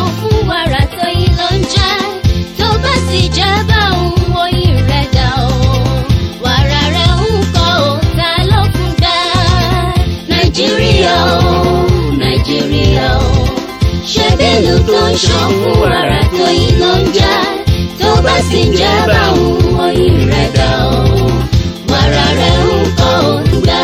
ṣàn fún wàrà tó yín ló ń jẹ́ tó bá sì jẹ́ bá òun oyin rẹ̀ dà o wàrà rẹ̀ ń kọ́ ò ta ló fún gbà nàìjíríà o nàìjíríà o ṣé bẹ́ẹ̀lú tó ń ṣàn fún wàrà tó yín ló ń jẹ́ tó bá sì jẹ́ bá òun oyin rẹ̀ dà o wàrà rẹ̀ ń kọ́ ò gbà.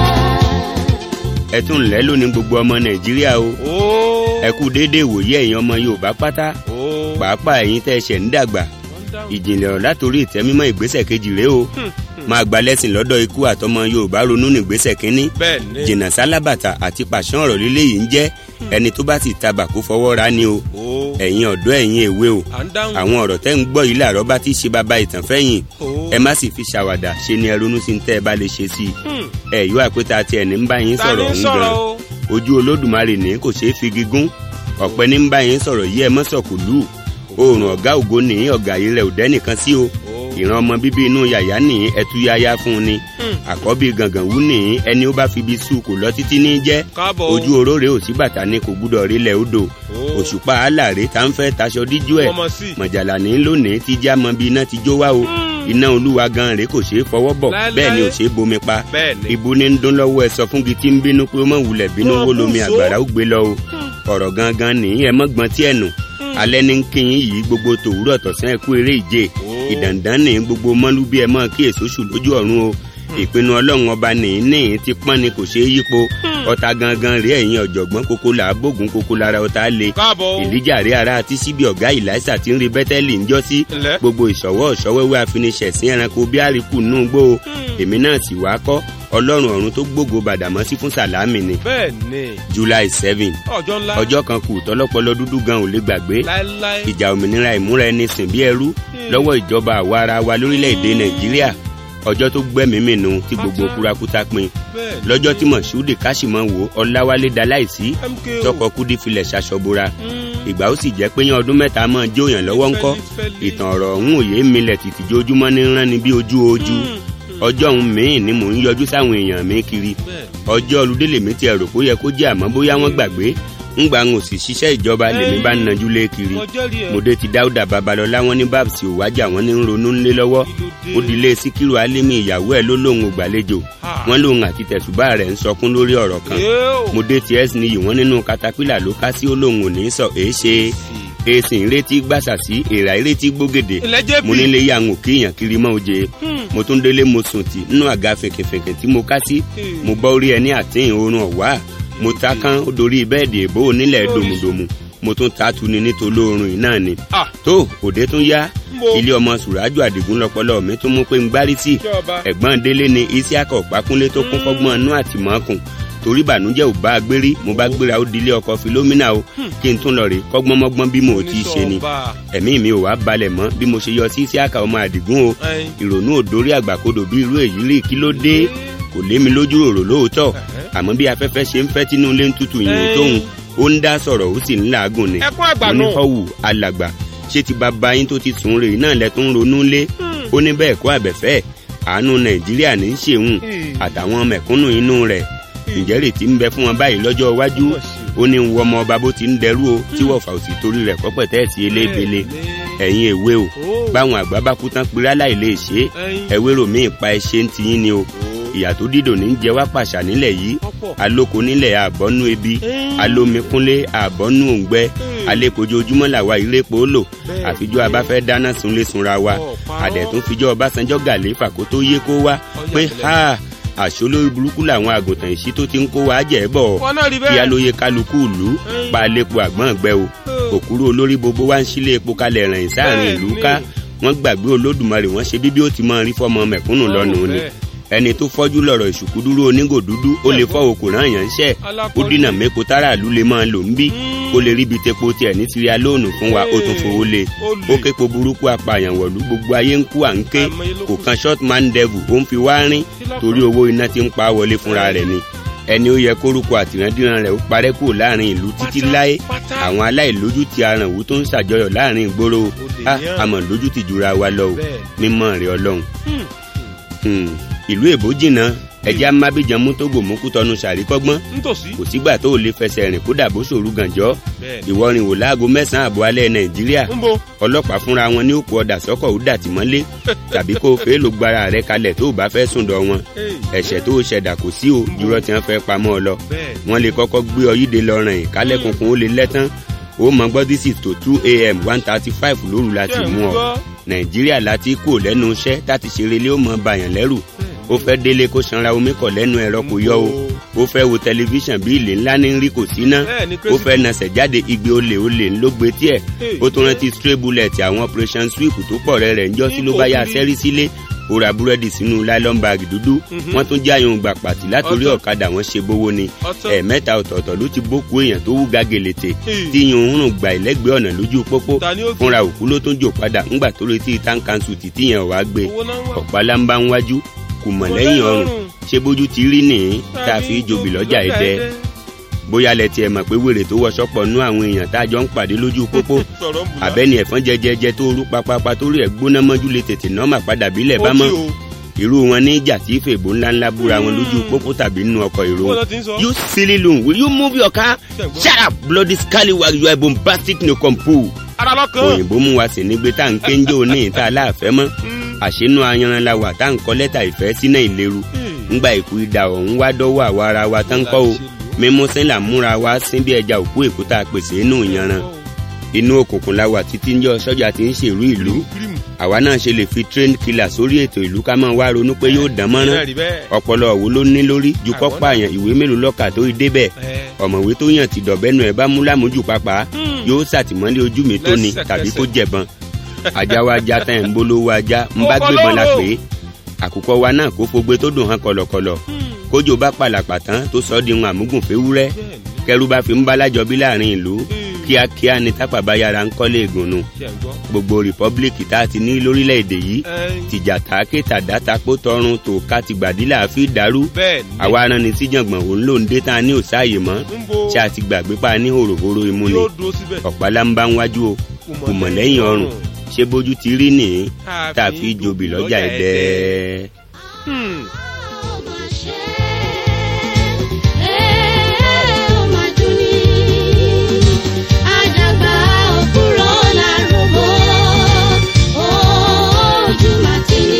ẹ tún lẹ́ lónìí gbogbo ọmọ nàìjíríà o ó ẹ kú déédéé wòye ẹ̀yin ọmọ yorùbá pátá ó pàápàá ẹ̀yin tẹ́ ẹ ṣẹ̀ ń dàgbà ìjìnlẹ̀ ọ̀rọ̀ látòrí ìtẹ́mímọ́ ìgbésẹ̀ kejì rèé o máa gba lẹ́sìn lọ́dọ̀ ikú àtọmọ yorùbá ronú nígbésẹ̀ kínní bẹ́ẹ̀ ni jìnnà sálábàtà àti pàṣán ọ̀rọ̀ líle yìí ń jẹ́ ẹni tó bá sì tabà kó fọwọ́ ra ni o ó ẹ̀yin ọ̀dọ́ ẹ̀yin èwe o à ń dáhùn àwọn ọ̀rọ̀ tẹ́ ń gbọ́ yìí làárọ̀ bá ti ṣe bàbá ìtàn fẹ́yìn ó ẹ má sì fi ṣàwàdà ṣe ni ẹ ronú sí ń tẹ́ ẹ bá lè ṣe sí i Hmm. ẹ yóò àpótá tiẹ̀ ní ń bá yín ta sọ̀rọ̀ ni ń sọ̀rọ̀ gan o ojú olódùmarè ní kò ṣeé fi gígùn ọ̀pẹ ní ń bá yín sọ̀rọ̀ yí ẹ mọ́ sọ̀kùlù oòrùn ọ̀gá ògo ní ọ̀gá yìí rẹ̀ ò dẹ́nìkan sí o ó ìran ọmọ bíbí inú yàyà ní ẹtúyáyá fún un ni Hmm. àkọ́bí gàngàn wú ní ẹni ó bá fi ibi sùn kò lọ títí ní jẹ́ káàbọ̀ ojú oróré ò sí bàtà ni kò gbúdọ̀ rílẹ̀ odò ó òṣùpá aláàrẹ tá ń fẹ́ taṣọ díjú ẹ̀ ọmọ sí mọ̀jàlá ní lónìí ti já mọ bí iná ti jó wá o Hmm. iná olúwa gan rèé kò ṣeé fọwọ́ bọ̀ Láéláé. bẹ́ẹ̀ ni ò ṣeé bomi pa bẹ́ẹ̀ ni ibu ní ń dún lọ́wọ́ ẹ sọ fún gi tí ń bínú pé ó mọ̀ wulẹ̀ bínú Wọ́n wó lomi kú so. àgbàrá ó gbé lọ o ọ̀rọ̀ gangan nìyí ẹ mọ́ gbọ́n tí ẹ̀ nù alẹ́ ní kíyìn yìí gbogbo tòwúrọ̀ tọ̀sán ẹ kú eré ìje Ó. ìdàndán ní gbogbo mọ́lú bí ẹ mọ́ kí èso sùn lójú ọ̀run o ìpinnu ọlọ́run ọba nìyí nìyí ti pọ́n ni kò ṣeé yípo ọ̀tá gangan rí ẹ̀yìn ọ̀jọ̀gbọ́n kókó là á bógun kókó lára ọ̀tá le káàbọ̀ o ìlíjà rí ara àti síbi ọ̀gá ìlàísà tí ń rí bẹ́tẹ́lì ń jọ́ sí ǹlẹ́ gbogbo ìṣọwọ́ ìṣọwẹ́wẹ́ àfiniṣẹ̀sìn ẹranko bí àríkù nù gbó o èmi náà sì wá kọ́ ọlọ́run ọ̀run tó gbógo bàdàmọ́sí fún sàlámì ni bẹ́ẹ̀ ni july seven ọjọ́ ńlá ọjọ́ kan kù tọ́lọ́pọlọ dúdú gan ò lè gbàgbé láéláé ìjà òmìnira ìmúra ẹni sìn bí ẹrú lọ́wọ́ ìjọba àwa ara wa lórílẹ̀‐èdè nàìjíríà ọjọ́ tó gbẹ́mìí mìíràn tí gbogbo kúrakúta pin bẹ́ẹ̀ ni lọ́jọ́ tí mọ̀ṣúdì káṣímọ̀ wò ọláwálé daláìsí MKO. tọkọ kúdí filẹ̀ ṣaṣọbora Hmm. ìgbà ó sì jẹ́ pé yan ọdún mẹ́ta mọ́ jóyàn lọ́wọ́ ńkọ́ Fẹ́lifẹ́li. ìtàn ọ̀rọ̀ ọ̀hún òye milẹ̀ tìtì jójúmọ́ ní rán ni bí ojú ojú Hmm. ọjọ́ ọ̀hún míì ni mò ń yọjú sáwọn èèyàn mi kiri bẹ́ẹ̀ ọjọ́ olùdé lèmi ti ẹ̀rọ kó yẹ kó jẹ́ àmọ́ bóyá wọ́n gbàgbé ńgbà ń òsì ṣiṣẹ́ ìjọba lèmi bá ń najú lé kiri mo jẹ́rìí ẹ̀ mòde ti dáúdà babalọ́lá wọn ní babs òwájà wọn ní ń ronú ńlé lọ́wọ́ ó dilé síkírù álímì ìyàwó ẹ̀ ló lóun ò gbàlejò Ah. wọn lóun àti tẹ̀sùbá rẹ̀ ń sọkún lórí ọ̀rọ̀ kan Yóò. mòde ti ẹ́sìn niyì wọn nínú katapila ló ká sí ó lóun ò ní sọ èé ṣe èsì ìrètí gbàsà sí èèrà ìrètí gbógèdè ilẹ̀ jẹ́ mo bí nílé yà ń òkè èèyàn kiri mọ́ oje mo tún délé mo sùn tì nínú àga fèkèfèkè tí mo ká sí mo bọ́ orí ẹni àtìyìn oorun ọ̀wá mo ta kán ó dorí bẹ́ẹ̀dì èbó onílẹ̀ dòmùdòmù mo tún ta tu ni nítorí oorun yìí náà ni Ah. tó òde tún yá Mo. ilé ọmọ sùrájù àdìgún lọpọlọ mi tún mú pé ń gbárí sí Ṣé ọba? ẹ̀gbọ́n délé ni isiaka ọ̀pákúnlé tó kún fọ́gbọ́n inú àtìmọ́kùn torí ìbànújẹ́ ò bá a gbérí mo bá gbéra ó dilé ọkọ filomina o kí n tún lọ rè kọ́gbọ́nmọ́gbọ́n bí mo ò tí ì ṣe ni Oníṣọ́ọ̀bà. ẹ̀mí mi ò wá balẹ̀ mọ́ bí mo ṣe yọ sí isiaka ọmọ àdìgún o Ẹyin. ìrònú òdórí àgbàkodò bí irú èyí rí kí ló dé kò lé mi lójú ròrò lóòótọ́ àmọ́ bí afẹ́fẹ́ ṣe ń fẹ́ tínú ilé ń tutù yìnyín tóun ó ń dá sọ̀rọ̀ ó sì ń làágùn ni ẹkún àgbà mo ní náà họ́wù alàgbà ṣé ti bàbá yín tó ti sùn rè náà lẹ tó ń ronú lé ó ní bẹ́ẹ̀ kó àbẹ̀fẹ́ àánú nàìjíríà ní í ṣeun àtàwọn mẹ̀kúnnù inú rẹ̀ ǹjẹ́ rètí ń bẹ fún wọn báyìí lọ́jọ́ iwájú ó ní ń wọ ọmọ ọba bó ti ń dẹrú o tí wọ́n fà òsì torí rẹ̀ kọ́pẹ̀ tẹ́ẹ̀sì eléebele ẹ̀yin èwe o báwọn àgbà bá kú tán péré láì lè ṣe é Ẹyin. ẹwérò míì pa ẹṣẹ ń tiyín ni o ìyà tó dídò ní jẹ wá pàṣà nílẹ̀ yìí Ọ̀pọ̀. alóko nílẹ̀ àbọ́nú ebi Ẹyin. alómikúnlé àbọ́nú òǹgbẹ alẹ́kojoojúmọ́ làwa ìrẹ́pọ̀ ó lò Bẹ́ẹ̀ àfijọ́ abáfẹ́ dáná sunlé sunra wa Ọ̀, parọ́. àdẹ̀tún fijọ́ ọbásanjọ́ gàléfà kó tó yé kó wá pé ha àṣolórí burúkú làwọn àgùntàn ìṣí tó ti ń kó wa jẹ́ bọ̀ wọn náà rí kí bẹ́ẹ̀ alóye kálukú ìlú pa àlepo àgbọ̀n gbẹ o òkúrú olórí gbogbo wa ń sílé epo kalẹ̀ rìn sáàrin ìlú ká wọ́n gbàgbé olódùmarè wọ́n ṣe bíbí ó ti máa rí fọ́mọ mẹ̀kúnnù lọ́nu ni ẹni tó fọ́jú lọ̀rọ̀ ìṣùkú dúró onígò dúdú ó lè fọ́ òkú náà yàn ń ṣẹ́ ó dínà mẹ́kọ táràlú lè máa lò ń bí kó lè ríbi tepo tiẹ̀ ní síríà lóònù fún wa ó tún fowó lé ó képo burúkú apààyàn wọ̀lú gbogbo ayé ń kú à ń ké kò kan short man devil ó ń fi wá rín torí owó iná ti ń pa wọlé fúnra rẹ̀ ni ẹni ó yẹ kórúkọ àtìrandíran rẹ̀ ó parẹ́ kúrò láàrin ìlú títí láé àwọn aláìlójútì arànwó tó ń ṣàjọyọ̀ láàrin ìgboro ah, àmọ́ lójútì jura wa lọ o mímọ́ rẹ̀ ọlọ́run Hmm, ìlú èbó jìnnà ẹjẹ́ amábíjan mú tógò mú kútọ́nu ṣàríkọ́gbọ́n nítòsí. kò sígbà tó o lè fẹsẹ̀ rìn kódà bó ṣòru gànjọ́ bẹ́ẹ̀ni. ìwọrin wò láago mẹ́sàn-án àbọ̀ alẹ́ nàìjíríà ń bo. ọlọ́pàá fúnra wọn ní òkú ọ̀dà sọ́kọ̀ ó dàtí mọ́lé tàbí kó o fẹ́ ló gbára rẹ kalẹ̀ tó o bá fẹ́ sùn dọ̀ wọn ẹ̀ṣẹ̀ tó o ṣẹ̀dá kò sí o jùlọ tí wọ́n fẹ́ pamọ́ ọ lọ bẹ́ẹ̀ni. wọ́n lè kọ́kọ́ gbé ọ yíde lọ rìn kálẹ̀ kunkun ó lè lẹ́tán ó mọ gbọ́ this is to two a.m. one thirty five lóru láti mú ọ nàìjíríà láti kú lẹ́nu iṣẹ́ láti ṣeré lé ó mọ bàyàn lẹ́rù ó fẹ́ délé kó sanra omi kọ̀ lẹ́nu ẹ̀rọ kò yọ o ó fẹ́ wo tẹlifíṣàn bí ilé ńlá ní rí kò sí ná Bẹ́ẹ̀ni, ó fẹ́ nasẹ̀ jáde igbe olè olè ńlọ gbé tiẹ̀ ó tún rántí stray bullet àwọn operation sweep tó pọ̀ rẹ̀ rẹ̀ ńjọ́ sí ló bá yá sẹ́rí sílé ó ra búrẹ́dì sínú nylon bag dúdú wọ́n tún já yòun gbà pàtì látòrí Ọ̀tọ̀. ọ̀kadà wọn ṣe bówó ni Ọ̀tọ̀. ẹ̀ẹ̀mẹ́ta ọ̀tọ̀ọ̀tọ̀ ló ti bókú èèyàn tó wú gàgèlètè Hmm. tí yòun rùn gbà ìlẹ́gbẹ̀ẹ́ ọ̀nà lójú pópó Ta ni ó gbé? fúnra òkú ló tún jò padà ńgbà tó retí tán kanṣu títí yẹn ò wá gbé owó náà wà. ọ̀pálámbá ń wájú kò mọ̀ lẹ́yìn ọrùn ṣé bójú ti rí nìyí tá a fi jobi lọ́jà ẹ̀dẹ́ bóyá lẹ tiẹ̀ mọ̀ pé wèrè tó wọṣọ pọ̀ nú àwọn èèyàn tá a jọ ń pàdé lójú pópó sọ̀rọ̀ ń bùnà. àbẹ́ni ẹ̀fọn jẹjẹjẹ tó rú papapa tó rí ẹ̀ gbóná mọ́jú lè tètè nọ́ọ̀mà padà bílẹ̀ bá Ó mọ́ tí o. irú wọn ní ìjà tí fèbó ńláńlá búra wọn lójú pópó tàbí nínú ọkọ̀ èrò Bó ló ti ń sọ? you silly loon will you move your car Ṣẹ̀gbọ́n. shut up bloody scallywag you are bombastic no compoo ara lọ́kàn. òyìnbó mú wa sí nígbé tá à ń kéńjó ní ìta aláàfẹ́ mọ́ àṣínú ayanran la wà tá à ń kọ lẹ́tà ìfẹ́ sínú ìléru ńgbà ìkú ìdà ọ̀hún wá dọ́wọ́ àwa ara wa tán kọ́ o mímú sẹ́là múra wá sín bí ẹja òkú èkó tá a pèsè inú ìyanran inú òkùnkùn la wà títí ń jọ sọ́jà tí ń ṣèrú ìlú Kírìmù. àwa náà ṣe lè fi train killer sórí ètò ìlú ká máa wá ronú pé yóò dán mọ́rán Bẹ́ẹ̀ rí bẹ́ẹ̀. ọpọlọ òwò ló ní lórí ju kọ́ pààyàn ìwé mélòó lọ́kà tó débẹ̀ Ẹ. ọ̀mọ̀wé tó yàn ti dọ̀bẹ́nu ẹ̀ bá mú lámójú pápá yóò ṣàtìmọ́lé ojú mi tó ni Lẹ́sẹ̀kẹsẹ̀. tàbí kó jẹ̀bọn ajá wa já tán ẹ̀ ń bolówó ajá ń bá Ọkọ gbébọn la lóró. pé àkùkọ wa náà kó fogbe tó dùn hàn kọ̀lọ̀kọ̀lọ̀ kójò bá pàlàpà tán tó sọ ọ́ di wọn àmúgùn féwúrẹ́ Bẹ́ẹ̀ni. kẹrù bá fi ń bálájọ bí láàrin ìlú Hmm. kíákíá ni tápà bá yára ń kọ́lé ìgùnnù Ṣé ń gbọ́? gbogbo rìpọ́blíkì tá a ti ní lórílẹ̀‐èdè yìí Ẹ. tìjà tàáké tàdátapó tọrun tó ká ti gbàdílà fi dàrú Bẹ́ẹ̀ni. àwa aran ni síjàngbọ̀n òun ló ń dé tá a ní òsáàyè mọ́ ń bo. ṣé a ti gbàgbé pa ní hòròhòrò imú ni yóò dúró síbẹ̀. ọ̀pálá ń bá ń wájú o kò mọ̀ lẹ́yìn ọrùn ṣé bójú ti rí nìyí tá a fi jobi lọ́jà ẹ̀dẹ́. Hmm. ó máa ṣe é ó máa dùn ní àdàgbà òkúrò lárúgbó ojú máa ti ní.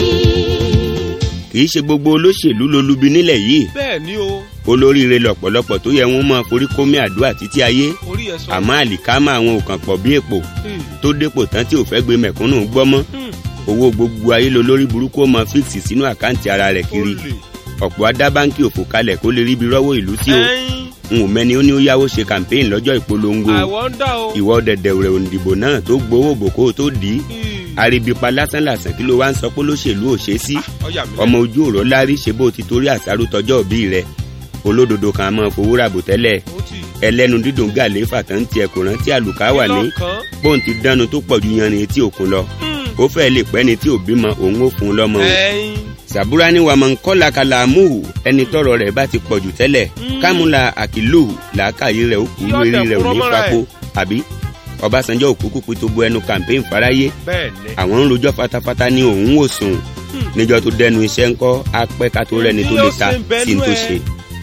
kì í ṣe gbogbo olóṣèlú lolubi nílẹ̀ yìí bẹ́ẹ̀ ni o olóríire lọ̀pọ̀lọpọ̀ tó yẹ wọ́n máa forí kómi àdúrà títí ayé orí ẹ̀ sọ. àmọ́ àlìkámà àwọn òkàn pọ̀ bí èpò Hmm. tó dépò tán tí ò fẹ́ gbé mẹ̀kúnnù gbọ́ mọ́ Hmm. owó gbogbo ayé lo lórí burúkú ó máa fíìsì sínú àkáǹtì ara rẹ̀ kiri Olè. ọ̀pọ̀ adá báńkì òfò kalẹ̀ kó lè ríbi rọ́wọ́ ìlú sí o Ẹyin. n ò mẹ́ni ó ní ó yáwó ṣe campaign lọ́jọ́ ìpolongo àwọ̀ ń dà o. ìwọ dẹ̀dẹ̀ rẹ̀ òǹdìbò náà tó gbowó bòkó tó dì í Hmm. àríbípa lásánlàsàn kí ló wá ń sọ pé lóṣèlú ò ṣe é sí ọjà mi. ọmọ ojú òró lárí ṣe bó ti torí àṣàrò tọjọ́ òbí rẹ̀ olódodo kan máa fowó ràbò tẹ́lẹ̀ ó ti. ẹlẹ́nu dídùn gàlẹ́ fàtàn tiẹ̀ kò rántí àlùkà wà ní lọ́kàn. bóun ti dánu tó pọ̀ ju yanrìn etí òkun lọ Hmm. ó fẹ́ lè pẹ́ ni tí ò bímọ òun ó fún un lọ́mọ o ẹyin. sàbúrà ni wàmọ̀ nkọ́lá kala amúhù ẹni tọrọ rẹ̀ bá ti pọ̀jù tẹ́lẹ̀ kámúlà àkìlù làákàyè rẹ̀ ó kú Yóò lórí dẹ̀ rẹ̀ ò kúrò ní mọ́ra fapò àbí ọbásanjọ́ òkú kúkú tó bu ẹnu campaign fáráyé bẹ́ẹ̀ ni. àwọn ń rojọ́ fatafata ní òun ò sùn níjọ́ tó dẹnu iṣẹ́ ńkọ́ apẹ́ ká tó rẹ́ni tó lè ta sí ní tó ṣe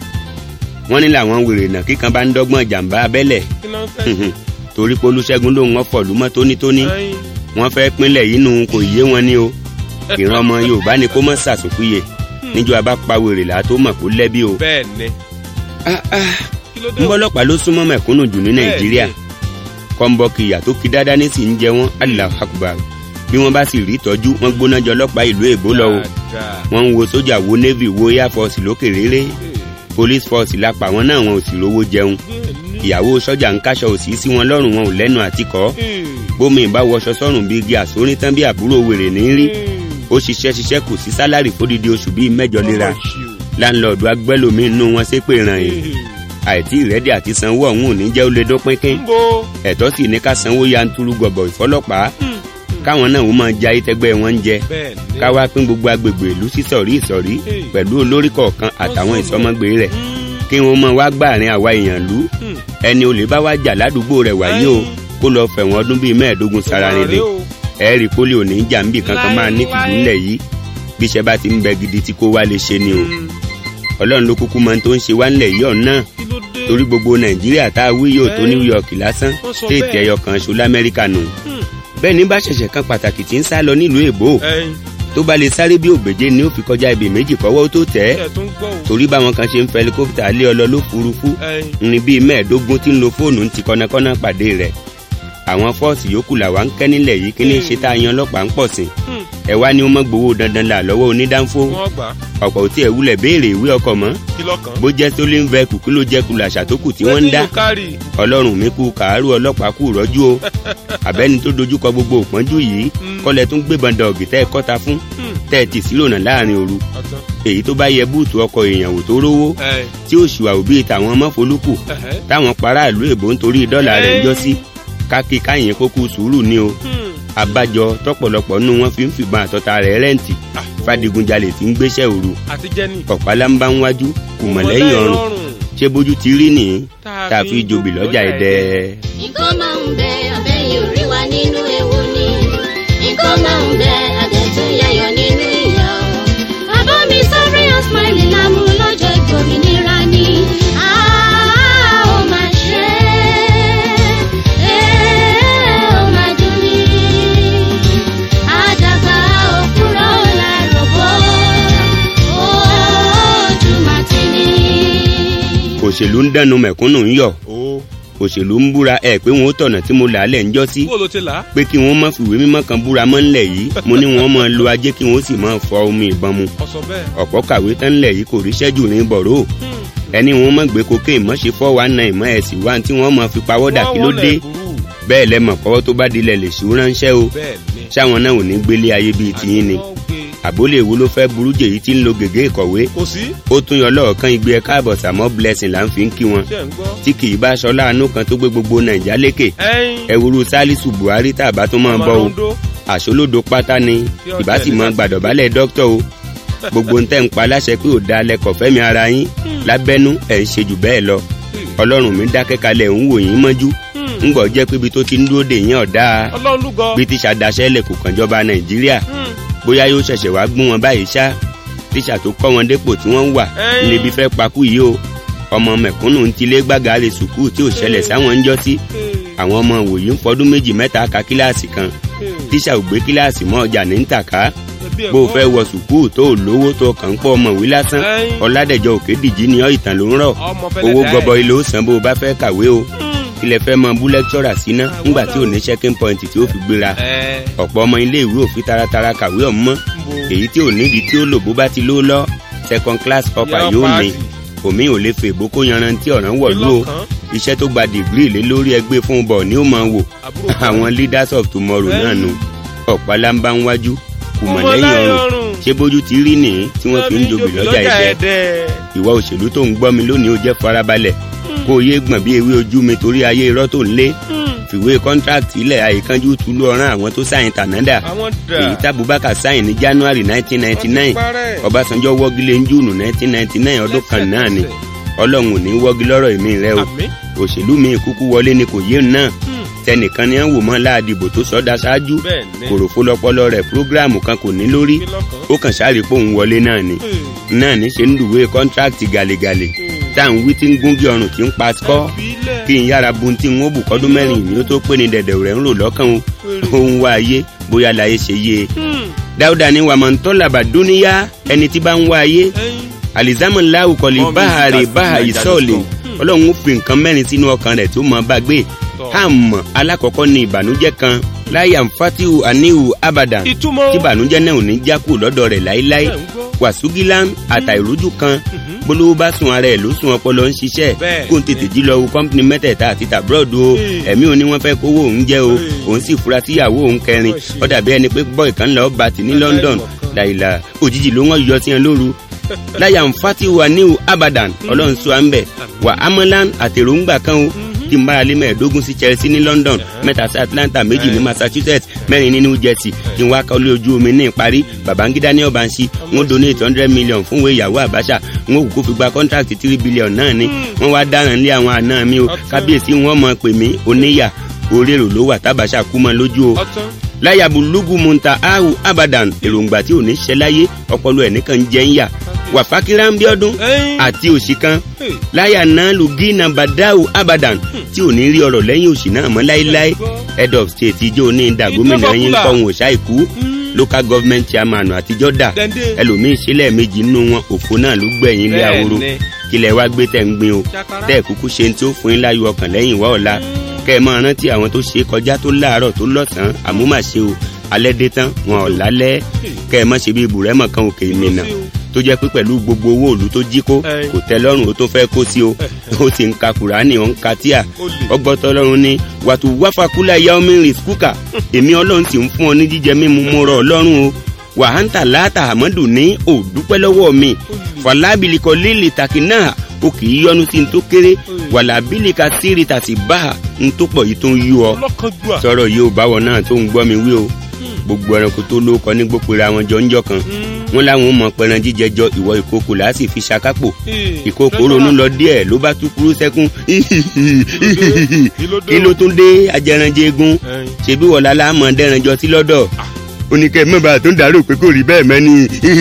wọ́n ní làwọn wèrè náà kíkan bá ń dọ́gbọ́n jàǹbá abẹ́lẹ̀ kí ló ń fẹ́. torí pé olúṣẹ́gun lòun wọ́n fọ̀lú mọ́ tónítóní ẹyin. wọ́n fẹ́ pínlẹ̀ yìí nù kò yé wọn ní o ìran ọmọ yorùbá ni kó mọ́ sàsùnkúyè níjọ́ abá pa wèrè là á tó mọ̀ kó lẹ́bí o. bẹ́ẹ̀ ni. Ah, ah, kí ló dé o. ńbọ́lọ́pàá ló súnmọ́ mẹ̀kúnnù jù ní nàìjíríà Bẹ́ẹ̀ kọ́ńbọ́ọ̀kì ìyà tó kí dáadáa ní sì ń jẹ wọ́n Allahu Akbar bí wọ́n bá sì rí ìtọ́jú wọ́n gbóná jọ ọlọ́pàá ìlú èbó lọ o Dáadáa. wọ́n ń wo sójà wo navy wo air force lókè réré police force lápá wọn náà wọn ò sì rówó jẹun bẹ́ẹ̀ ni. ìyàwó sọ́jà ń káṣọ òsì sí wọn lọ́rùn wọn ò lẹ́nu àtikọ́ Hmm. bómi ìbá wọṣọ sọ́rùn bíi igi àsórí tán bí àbúrò wèrè ní rí ó ṣiṣẹ́ ṣiṣẹ́ kò sí sálárì fódìdí oṣù bíi mẹ́jọ léra Ọmọ ṣì o. láńlọ́ọ̀dù agbẹ́lòmíín nú wọn ṣépè ràn yìí àìtí ìrẹ́dì àti sanwó ọ̀hún ò ní jẹ́ ó lè dópínkín ń bo. ẹ̀tọ́ sì ní ká sanwó yanturu gọ̀bọ̀ ìfọlọ́pàá káwọn náà wọ́n máa ja ayétẹ́gbẹ́ wọn ń jẹ bẹ́ẹ̀ ni. ká wá pín gbogbo agbègbè ìlú sí sọ̀rí ìsọ̀rí pẹ̀lú olórí kọ̀ọ̀kan àtàwọn ìsọmọgbé rẹ̀ kí wọ́n máa wá gbàrin àwa èèyàn lú Hmm. ẹni olè bá wá jà ládùúgbò rẹ̀ wáyé o kó lọ fẹ̀wọ̀n ọdún bíi mẹ́ẹ̀ẹ́dógún sára rere ẹ̀ẹ́rì pólí òní jà ń bì kankan máa ní tìlú ńlẹ̀ yìí bí iṣẹ́ bá ti ń bẹ gidi tí kó wá lè ṣe ni o ọlọ́run ló kúkú mọ ohun tó ń ṣe wá ńlẹ̀ yìí ọ̀nà kí ló dé. torí gbogbo nàìjíríà tá a wí yóò tó Ẹ́. new york lásán Wọ́n sọ téètì bẹ́ẹ̀. ẹyọ kan ṣo lamẹ́ríkà nù Hmm. bẹ́ẹ̀ ní bá ṣẹ̀ṣẹ̀ kan pàtàkì tí ń sá lọ nílùú èbó ẹyin tó bá lè sáré bí ògbèje ni ó fi kọjá ibì méjì kọ́wọ́ ó tó tẹ̀ ẹ́ ẹ tó ń gbọ́ o. torí báwọn kan ṣe ń fẹ́ helicopter lé ọ lọ lófurufú ẹyin ní bíi mẹ́ẹ̀ẹ́dógún tí ń lo fóònù ń ti kọ́nàkọ́nà pàdé rẹ̀ àwọn fọ́ọ̀sì yòókù làwa ń kẹ́ nílẹ̀ yìí kí ní ṣe tá a yan ọlọ́pàá ń pọ̀ sí Hmm. ẹ wá ní ó mọ́ gbowó dandan là lọ́wọ́ onídàáfó wọ́n gbà á. ọ̀pọ̀ ò tí ẹ̀ wúlẹ̀ béèrè ìwé ọkọ̀ mọ́ kí lọ́kàn. bó jẹ́ stolen vehicle kí ló jẹ́ kulà ṣàtókù tí wọ́n ń dá Wetin you carry? ọlọ́run mi kú kàárù ọlọ́pàá kú rọ́jú o àbẹ́ni tó dojúkọ gbogbo òpọ́njú yìí Mm. kọ́lẹ̀ tún gbébọn dọ̀gì tẹ́ ẹ kọ́ta fún Hmm. tẹ́ ẹ tì sílònà láàrin òru ọ̀tán. èyí tó bá yẹ búùtù ọkọ̀ èèyàn wò tó rówó ẹ tí ó ṣùwà òbí tàwọn mọ́folúkù ẹhẹ́. táwọn paráàlú èbó ń torí dọ́là rẹ̀ ń jọ́ sí kákí káyìn kókó sùúrù ni o Hmm. abájọ tọ̀pọ̀lọpọ̀ nínú wọn fi ń fìbọn àtọta rẹ̀ rẹ́ǹtì Ah, fadigunjalè tí ń gbéṣẹ́ òru àti jẹ́ni. ọ̀pálá ń bá ń wájú kùmọ̀lẹ́yìn ọrùn ṣé bójú ti rí nìyí tá a fi jobi lọ́jà ẹ̀dẹ́. nǹkan máa ń bẹ abẹ́yẹ orí wa nínú ewu ni nǹkan máa ń bẹ àdẹ̀tún yẹyọ nínú ìyá o. bàbá mi sọ́rí ọ̀smáìlì lámú lọ́jọ́ ìgbòmìnira ni a ó máa ṣe é ó máa dùn ní. àdàgbà òkúrọ̀ láròbó ojú màtí ni. òṣèlú ń dẹnu mẹ̀kúnnù ń yọ̀ o. òṣèlú ń búra ẹ̀ pé wọn ó tọ̀nà tí mo là á lẹ̀ ń jọ́ sí kó ló ti là á. pé kí wọ́n má fìwé mímọ́ kan búra mọ́ ńlẹ̀ yìí mo ní wọ́n máa lo ajé kí wọ́n sì máa fọ omi ìbọn mu ọ̀sọ̀ bẹ́ẹ̀. ọ̀pọ̀ kàwé tán ńlẹ̀ yìí kò ríṣẹ́ jù ní bọ̀rọ̀ Hmm. ẹni wọn mọ̀ gbé cocaine mọ̀ ṣe fọ́ wa náà ìmọ̀ ẹ̀sìn wa tí wọ́n mọ̀ fi pawọ́dà kí ló Wọ́n dé wọlé burú. bẹ́ẹ̀ lẹ́mọ̀ kọ́wọ́ tó bá dilẹ̀ lè ṣú ránṣẹ́ o bẹ́ẹ̀ ni. ṣáwọn náà ò ní gbélé ayé bíi tiyín ni Àní wọ́n gbé. àbólé wo ló fẹ́ burú jèyí tí ń lo gègé ìkọ̀wé kò sí. ó tún yọ lọ́ọ̀kan igbe ẹ káàbọ̀ sàmọ́ blessing là ń fi ń kí wọn ṣé ń gbọ́. tí kì í bá aṣọ láàánú kan tó gbé gbogbo nàìjà lékè ẹyin. ẹwúrú sálísù buhari tàbá tó máa bọ́ o Ọmọ àṣolódo pátá ni Yóò ìbá sì tẹ̀lé mọ láti- gbàdọ̀bálẹ̀ dókítà o gbogbo ń tẹ́ ń pa láṣẹ pé ò da lẹ́kọ̀ọ́ fẹ́mi ara yín lábẹ́nú ẹ̀ ń ṣe jù bẹ́ẹ̀ lọ ọlọ́run mi dákẹ́ kalẹ̀ ń wò yín mọ́jú ń gbọ́ jẹ́ pé ibi tó ti ń dúró dè yín ọ̀dá ọlọ́run lúgọ. bí tíṣà daṣẹ́ lẹ̀ kò kàn jọba nàìjíríà Hmm. bóyá yóò ṣẹ̀ṣẹ̀ wá gún wọn báyìí ṣá tíṣà tó kọ́ wọn dépò tí wọ́n ń wà Ẹ́yìn. níbi fẹ́ pakú yìí o ọmọ mẹ̀kúnnù ń tilé gbàgà rè sùkúù tí ò ṣẹlẹ̀ sáwọn ń jọ́ sí Hey. àwọn ọmọ wòye ń fọdún méjì mẹ́ta ka kíláàsì kan Hey. tíṣà ò gbé kíláàsì mọ́ ọjà ní ń tàká Ẹbí bó o ẹ̀kọ́. fẹ́ wọ sùkúù tó o lówó tó o kàn ń pọ̀ ọmọwé lásán Ẹ́yìn. ọ̀làdẹ̀jọ òkè dìjì ni ọ́ ìtàn ló ń rọ̀ ọmọ fẹ́lẹ́ owó dá ẹ̀. gọbọi ló san bó o bá fẹ́ kàwé o Hmm. ilẹ̀ fẹ́ mọ bú lẹ́kítọ́rà síná ńgbà tí ò ní checking point tí ó fi gbéra ẹ ọ̀pọ̀ ọmọ ilé ìwé òfin taratara kàwé ọ̀mọ́ ń bo. èyí tí ò nídìí tí ó lò bó bá ti ló lọ second class upper Yọ yóò paasi. ní omi ò lè fè bó kó yanrantí ọ̀ràn wọ̀lú o Ìlọ́kàn. iṣẹ́ tó gba dìgírì lé lórí ẹgbẹ́ fún un bọ̀ ni ó máa wò Àbúrò kan. àwọn leaders of tomorrow Bẹ́ẹ̀ni. náà nu ọ̀pálámbá ń wájú kùmọ̀ Ọmọ lẹ́yìn lẹ́yìn ọrùn ọrùn. ṣé bójú ti rí nìyí tí wọ́n fi ń jobi lọ́jà ẹ̀dẹ́ ẹ̀dẹ́. ìwà òṣèlú tó ń gbọ́ mi lónìí ó jẹ́ farabalẹ̀ kó o yé gbọ̀n bí ewé ojú mi torí ayé irọ́ tó ń lé fìwé kọ́ńtrákì ilẹ̀ àyíkánjú túlú ọ̀ràn àwọn tó sáyìn tànádà àwọn dà. èyí tábùbákà sáyìn ní january nineteen ninety nine Parẹ́. ọbásanjọ́ wọ́gilé ń júùnù nineteen ninety nine ọdún kan náà ni ọlọ́run ò ní wọ́gi lọ́rọ̀ èmi rẹ o Àmín. òṣèlú mi kúkú wọlé ni kò yé náà Hmm. tẹnìkan ni à ń wò mọ́ láàdìbò tó sọ́dá ṣáájú bẹ́ẹ̀ ni. kòròfó lọpọlọ rẹ̀ prógráàmù kan kò ní lórí Kí lọ́kàn. ó kàn sáré pé òun wọlé náà ni Hmm. náà ní ṣe ń dùwé kọ́ńtrákìtì gàlégàlé Hmm. tá à ń wí tí ń gúngi ọrùn tí ń pa skọ́ Ìbílẹ̀. kí n yára bu tí n ó bù kọ́dún mẹ́rin ìní ó tó pé ní dẹ̀dẹ̀ rẹ̀ ń rò lọ́kàn o òun wá ayé bóyá láyé ṣe yé e Hmm. dáúdà ní wàmọ̀ntọ́làbà dúníyá ẹni tí bá ń wá ayé Ẹyin. alizamu lahu kọli Mọ́mí báhari Sita báhari Naija sọ́ọ̀lì Lotto. ọlọ́run ó fi nǹkan mẹ́rin sínú ọkàn rẹ̀ tó mọ bá gbé Tọ́. hàmọ́ alákọ̀ọ́kọ́ ni ìbànújẹ́ kan láyà ń fatihu anihu abadan ìtumọ̀. tí ìbànújẹ́ náà ò ní já kúrò lọ́dọ̀ rẹ̀ láéláé Bẹ́ẹ̀ ń gbọ́. wàsúgílán àtàìrójú kan Mhm. bolówó bá sun ara ẹ̀ ló sun ọpọlọ ń ṣiṣẹ́ Bẹ́ẹ̀ kó n tètè jí lọ wo kọ́mpìnì mẹ́tẹ̀ẹ̀ta àti tàbúrọ̀dù o Ee. ẹ̀mí òní wọ́n fẹ́ kówó òun jẹ́ o Ee. òun sì fura síyàwó òun kẹrin Ó ṣe. ó dàbí ẹni pé bọ́ọ̀ kan lọ́ọ́ bá ti ní London ìmọ̀kan. láìla òjijì ló wọ́n yọ sí ẹ lóru láyà ń fati wa níhù abadan ọlọ́run sọ à ń bẹ̀ wà amalan àtẹ̀rọ̀ǹgbà kan o kí n bára lé mẹ́ẹ̀ẹ́dógún sí Chelsea ní London mẹ́ta sí Atlanta méjì ní Massachusetts mẹ́rin ní New Jersey kí n wá kọ́lé ojú omi ní ìparí Babangida ní ọ̀bànṣí wọ́n donate hundred million fún ìwé ìyàwó Abacha wọ́n kò fi gba contract three billion náà ni wọ́n wá dáràn lé àwọn àna mi o kábíyèsí wọn mọ̀ pè mí oníyà orérò ló wà tábàṣà kú mọ́ lójú o ọtán. láyàbù lúgù munta ahu abadan èròǹgbà tí ò ní ṣe láyé ọpọlọ ẹ̀ nìkan jẹ́ ń yà wàfákírá ń bí ọdún Ẹyin. àti òsì kan Hey. láyà náà lu gínà bàdáwò abadan tí ò ní rí ọrọ̀ lẹ́yìn òsì náà mọ́ láéláé head of state ijó ní ìdá gómìnà yín Ìjọba kọ́ wọn òṣà ìkú Mm. local government chairman àtijọ́ dà Dẹ́ndé. ẹlòmíín sílẹ̀ méjì nínú wọn òfò náà ló gbẹ̀yìn ilé ahoro Bẹ́ẹ̀ni. kílẹ̀ wá gbé tẹ̀ ń gbin o Ṣàkàrà. tẹ́ ẹ̀ kúkú ṣe ní tí ó fún yín láyọ̀ ọkàn lẹ́yìn wá ọ̀la kẹ́ ẹ máa rántí àwọn tó ṣe é kọjá tó láàárọ̀ tó lọ́sàn-án àmúmàṣe o alẹ́ dé tán wọn ò lálẹ́ kẹ́ ẹ má ṣe bí ibùrẹ́mọ̀ kan òkè ìmìnà tó jẹ́ pé pẹ̀lú gbogbo owó òlu tó jí kó Ẹ̀yin. kò tẹ́ lọ́rùn ó tó fẹ́ kó sí o ó sì ń ka kùránì ó ń ka tíà Olè. ọgbọ́tọ̀ lọ́rùn ni wàtú wáfàkúlà ya omi rìn skúkà èmi ọlọ́run sì ń fún ọ ní jíjẹ mímu mo rọ̀ ọlọ́run o wàhántà láàtà àmọ́dù ní òdúpẹ́ lọ́wọ́ mi fàlábìlìkọ lílì tàkì náà o kì í yọnu sí n tó kéré wàlábìlìkà sírì tàsí bá n tó pọ̀ yìí tó ń yú ọ ọlọ́kànjúà. sọ̀rọ̀ yìí ò báwọ̀ náà tó ń gbọ́ mi wí o gbogbo ẹranko tó lóko ní gbópera wọn jọ ń jọ kan wọn láwọn ò mọ pẹran jíjẹ jọ ìwọ ìkókò làá sì fi ṣakápò ìkókò ronú lọ díẹ̀ ló bá tú kúrú sẹ́kún kí ló tún dé ajẹranjẹ egun Ẹyin. ṣebí wọlá láàmọ dẹranjọ sí lọ́dọ̀ ó ní kẹ́ ẹ mọba tó ń dàrú pé kò rí bẹ́ẹ̀ mọ́ ni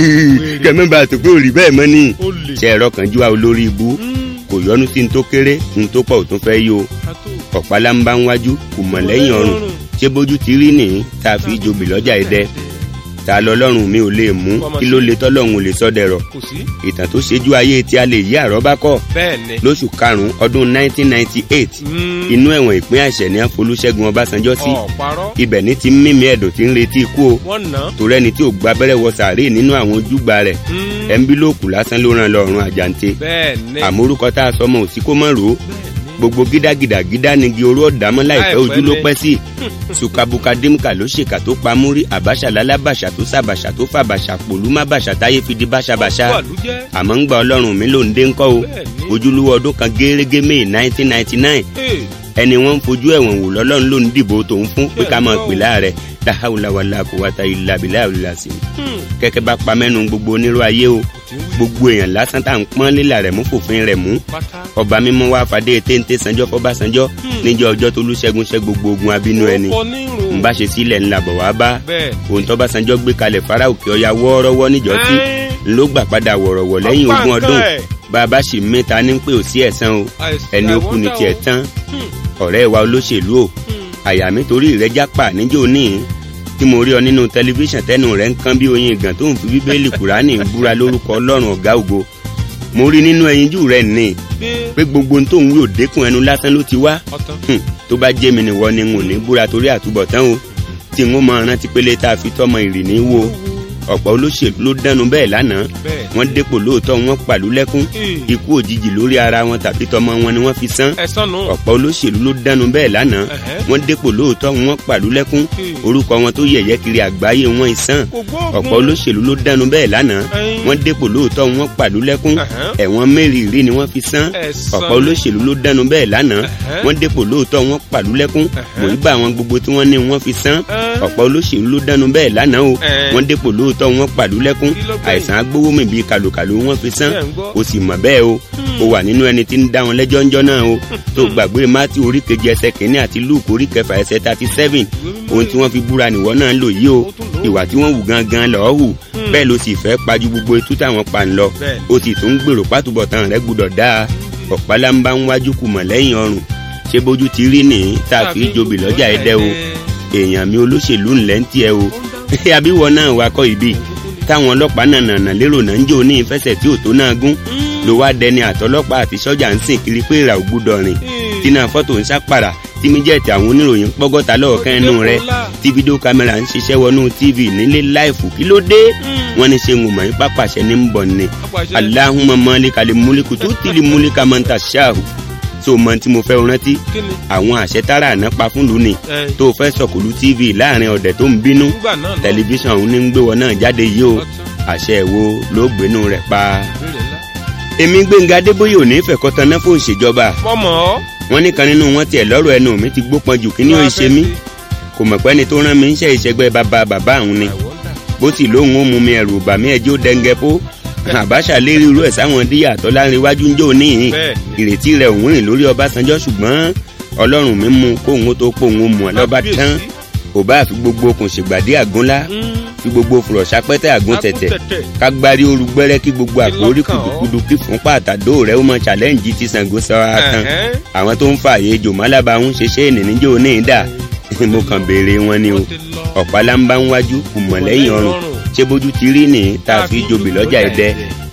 kẹ́ ẹ mọba tó pé kò rí bẹ́ẹ̀ mọ́ ni Olè. ṣe ẹ̀rọ kan jú wa olórí ibú kò yọnu sí ní tó kéré ní tó pọ̀ ò tún fẹ́ yí o Àtò. ọ̀pálá ń bá ń wájú kò mọ̀ lẹ́yìn ọrùn ṣé bójú ti rí nìyí tá a fi jobi lọ́jà ẹ̀dẹ́ ta lọ lọ́rùn mi ò lè mú kí ló le tọ́lọ́run ò lè sọ́dẹ̀rọ̀ Kò sí. ìtàn tó ṣejú ayé tí a lè yí àrọ́bá kọ́ Bẹ́ẹ̀ ni. lóṣù karùn-ún ọdún 1998 Mm. inú ẹ̀wọ̀n ìpín àṣẹ ní Folúṣẹ́gun Ọbásanjọ́ sí Ọ̀parọ́. ibẹ̀ ní ti mímí ẹ̀dọ̀ tí ń retí ikú o Wọ́n nà. torí ẹni tí ò gba abẹ́rẹ́ wọ sàárè nínú àwọn ojúgbà rẹ̀ Mm. ẹ̀ńbílòkù lásán ló ràn lọ́rùn àjàǹte Bẹ́ẹ̀ ni. àmórúkọ tá a sọmọ òsì kó mọ̀ rò ó gbogbo gídágídá gídá nigi oró ọ̀dàmọ́ láìpẹ́ Láìpẹ́ ojú ló ni. pẹ́ sí sukabuka dimka ló ṣèkà tó pa múrí àbáṣà lálábàṣà tó sàbàṣà tó fàbàṣà pòlúmá bàṣà táyé fi di báṣabàṣà Ọ̀pọ̀ àlùjẹ́. àmọ́ ń gba ọlọ́run mi ló ń dé ńkọ́ o Bẹ́ẹ̀ni. ojúlówó ọdún kan gẹ́rẹ́gẹ́ may nineteen ninety nine Ee. ẹni wọ́n ń fojú ẹ̀wọ̀n wò lọ́lọ́run ló ń dìbò tòun fún pé ká máa pè láàrẹ̀ dáhàwùláwàlá kò wá ta ilà bílà òlìlà sí i Hmm. kẹ́kẹ́ bá pa mẹ́nu gbogbo onírú ayé o Tí ń wí. gbogbo èèyàn lásán tá à ń pọ́n lílà rẹ̀ mú fòfin rẹ̀ mú Pátá. ọba mímọ́ wá fàdé téńté sanjọ́ fọbásanjọ́ níjọ́ ọjọ́ tó lùṣẹ́gun ṣẹ́ gbogbo ogun abínú ẹni Ọ̀pọ̀ ní ìrò. ń bá ṣe sílẹ̀ ńlá bọ̀ wá bá Bẹ́ẹ̀. ohun tọ́básanjọ́ gbé kalẹ̀ fara òkè ọya wọ́ọ́rọ́wọ́ níjọ́ tí Ẹ́n. ló gbà padà wọ̀rọ̀wọ̀ lẹ́yìn Ọ̀pá ogún nǹkan ọdún ẹ̀. bàbá sì mẹ́ta ní pé ò sí ẹ̀san o Àìsàn ẹni ó kú ni àìwọ́dà tiẹ̀ o. tán Hmm. ọ̀rẹ́ wa olóṣèlú o Hmm. àyà mi torí ìrẹ́jà pa níjó ní tí mo rí ọ nínú tẹlifíṣàn tẹnu rẹ̀ ń kán bí oyin ìgàn tó ń fi bíbélì kùránì búra lórúkọ ọlọ́run ọ̀gá ògo mo rí nínú ẹyinjú rẹ̀ ní Gbé. pé gbogbo ohun tó ń wí òdekùn ẹnu lásán ló ti wá Ọ̀tán. Hmm, tó bá jẹ́ mi nìwọ ni n ò ní búra torí àtúbọ̀tán o tí n ó máa rántí pélé tá a fi tọ́mọ ìrìnnì wo ọ̀pọ̀ olóṣèlú ló dánu bẹ́ẹ̀ lánàá Bẹ́ẹ̀. wọ́n dépò lóòótọ́ wọ́n pàlú lẹ́kún Hmm. ikú òjijì lórí ara wọn tàbí tọmọ wọn ni wọ́n fi san Ẹ̀sán nù. ọ̀pọ̀ olóṣèlú ló dánu bẹ́ẹ̀ lánàá Ẹ̀hẹ́. wọ́n dépò lóòótọ́ wọ́n pàlú lẹ́kún Hmm. orúkọ wọn tó yẹ̀yẹ́ kiri àgbáyé wọn ìsàn Kò gbóògùn. ọ̀pọ̀ olóṣèlú ló dánu bẹ́ẹ̀ lánàá Ẹyin. wọ́n dépò lóòótọ́ wọ́n pàlú lẹ́kún Ẹ̀hẹ́. ẹ̀wọ̀n mẹ́rìírí ni wọ́n fi san Ẹ̀san. ọ̀pọ̀ olóṣèlú ló dánu bẹ́ẹ̀ lánàá Ẹ̀hẹ́. wọ́n dépò lóòótọ́ wọ́n pàlú lẹ́kún Ẹ̀hẹ́. mòrígbà àwọn gbogbo tí wọ́n ní wọ́n fi san Ẹn. ọ̀pọ̀ olóṣèlú ló dánu bẹ́ẹ̀ lánàá o Ẹn. wọ́n dépò lóòótọ́ wọ́n pàlú lẹ́kún Kí ló gbẹ̀yìn? àìsàn agbówómì bíi kàlùkàlù wọ́n fi san Bẹ́ẹ̀ ń gbọ́. o sì mọ̀ bẹ́ẹ̀ o o wà nínú ẹni tí ń dá wọn lẹ́jọ́ ńjọ́ náà o tó gbàgbé mátí orí kejì ẹsẹ̀ kìíní àti lúùkù orí kẹfà ẹsẹ̀ thirty seven ohun tí wọ́n fi búra nìwọ náà ń lò yìí o Ó tún lò ó. ìwà tí wọ́n wù gangan lọ́ọ́ hù bẹ́ẹ̀ ló sì fẹ́ pajú gbogbo etú táwọn pa ń lọ Bẹ́ẹ̀. o sì tún ń gbèrò pátúbọ̀tán rẹ gbúdọ̀ dáa ọ̀pálá ń bá ń wájú kù mọ̀ lẹ́yìn ọrùn ṣé bójú ti rí nìyí tá a fi jobi lọ́jà ẹdẹ o èèyàn mi olóṣèlú ńlẹ̀ ń tiẹ̀ o àbíwọ náà wakọ̀ ìbí táwọn ọlọ́pàá náà nànà lérò náà ń jò ní ìfẹsẹ̀ tí ò tó náà gún ló wá dẹni àtọlọ́pàá àti sọ́jà ń sìn kiri pé ìrà ò gbúdọ̀ rìn tí náà fọ́tò ń sápàrà tí mídíẹ̀tì àwọn oníròyìn pọ́gọ́ta lọ́ọ̀kan ẹnu rẹ tí fídíò kámẹ́rà ń ṣiṣẹ́ wọnú tv nílé láìfù kí ló dé wọ́n ní ṣe ń wùmọ̀ yín pápáṣẹ ní ń bọ̀ ni Apàṣẹ. aláhùnmọ́ mọ́lẹ́kàlẹ́ múlẹ́kù tó tìlí múlẹ́kà máa ń ta ṣáàhù tó mọ tí mo fẹ́ rántí Kí ni? àwọn àṣẹ tára àná pa fún lónìí Ẹ. tó fẹ́ sọ̀kòlù tv láàrin ọ̀dẹ̀ tó ń bínú Nígbà náà lọ. tẹlifíṣàn òun ní ń gbé wọn náà jáde yìí o àṣẹ wo ló gbénú rẹ̀ pa Ìbéèrè ńlá. èmi gbẹ̀ngà adébóyè ò ní fẹ̀kọ́ taná fún ìṣèjọba Mọ̀mọ́. wọn ní kan nínú wọn tiẹ̀ lọ́rọ̀ ẹnu mi ti gbópọn jù kí ni ó ṣe mí kò mọ̀ pé ni tó rán mi ń ṣe ìṣẹ́gbẹ́ bàbá bàbá òun ni bó sì lóhùn ó mú mi ẹ̀rù bà mí ẹjọ́ dẹ́ngẹ́ pó àbáṣà lérí irú ẹ̀ sáwọn díyà tó láńrewájú ń jò níhìn Bẹ́ẹ̀. ìrètí rẹ̀ òun rìn lórí ọbásanjọ́ ṣùgbọ́n ọlọ́run mi mú kóhun ó tó pòun ó mú ọ lọ́ba tán Kábíyèsí. kò bá fi gbogbo okùn ṣègbàdí àgúnlá fi gbogbo fùrọ̀ sápẹ́tẹ́ àgùn tẹ̀tẹ̀ Agúntẹ̀tẹ̀. kágbárí ooru gbẹ́rẹ́ kí gbogbo àkórí Ìlọ́kàn ọ́. kùdùkùdù kí fún pàtàdó rẹ̀ ó mọ challenge ti Ṣàngó sọ àtàn Ẹ̀hẹ́n. àwọn tó ń fa àyè jòmálàbà ń ṣe ṣé ènìyàn níjó ní ìdá mo kàn béèrè wọn ni o Wọ́n ti lọ. ọ̀pá lámbá ń wájú kùmọ̀ lẹ́yìn ọrùn ṣé bójú ti rí nìyí tá a fi jòbì lọ́jà ẹ̀dẹ́